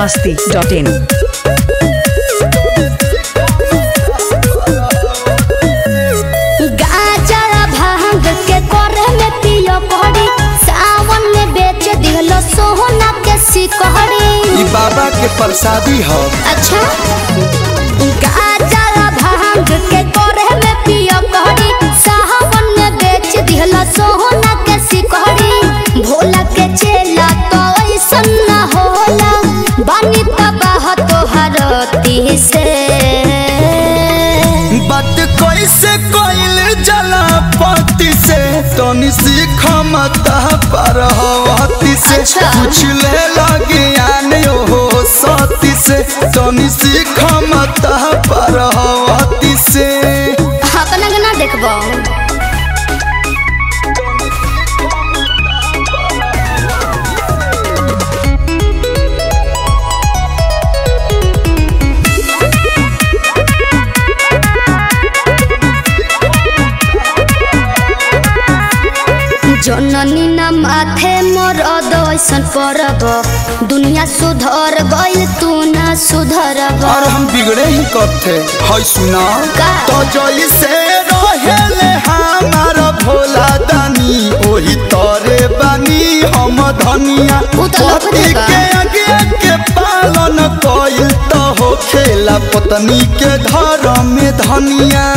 masti.in. गाजर भांग के करे में पियो करी सावन में बेच दिहलो सोहना के सिकहरी ई बाबा के प्रसादी ह अच्छा गाजर भांग के करे में पियो करी सावन में बेच दिहलो सोहना के सिकहरी भोला के चेला तो ऐसन न होला बानी तबाह तोहर ती से बात कैसे कोइल जला पति से तनी सीख मता पर हवती से अच्छा। कुछ ले लगे आने हो सती से तनी सीख मता पर हवती से अपना गना देखबो जननी न माथे मोर अदैसन परब दुनिया सुधर गइल तू न सुधरब और हम बिगड़े ही करते है सुना का? तो जैसे रहेले हमार भोला दानी ओही तोरे बानी हम धनिया उ तो लौकत पति बा। के आगे के पालन कइल तो हो खेला पत्नी के धर्म में धनिया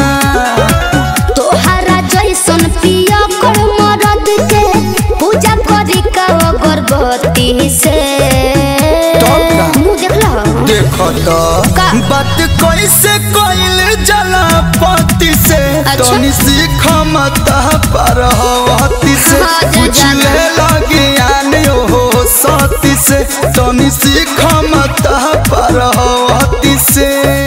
तोहरा जैसन पिया कर मरद के पूजा करी का अगरबत्ती से तब का? मुंह देखला देख तो का? बात कैसे कइल जला पति से अच्छा। तनी सीख मता पर हवती से हाँ, जे कुछ जाना। ले लगे आने हो सती से तनी सीख मता पर हवती से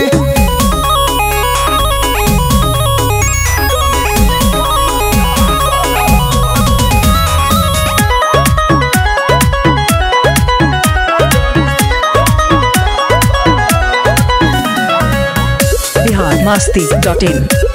Bihar masti.in.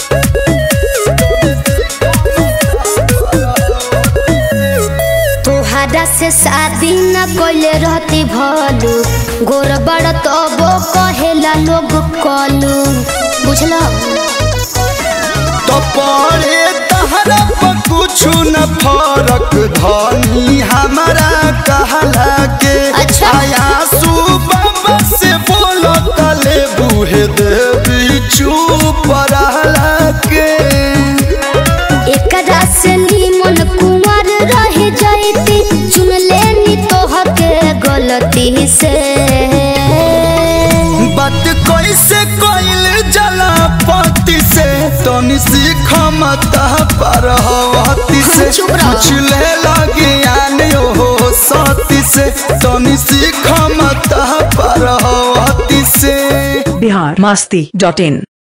तोहरा से शादी न कइले रहती भलू गोर बड़ तबो कहेला लोग कलू बुझला तो पड़े तहरा पर कुछ न फरक धनी हमारा कहला के अच्छा। आया सुबह से बोलो तले बूहे देवी चुप रहला के एकरा से नीमन कुंवर रह जाती चुन लेनी तोहर के गलती से बात कैसे कोइल जला पति से तनी सीख मता पर हवती से चुप रहो। कुछ ले लगे आने हो सती से तनी सीख मता पर हवती से Bihar masti.in.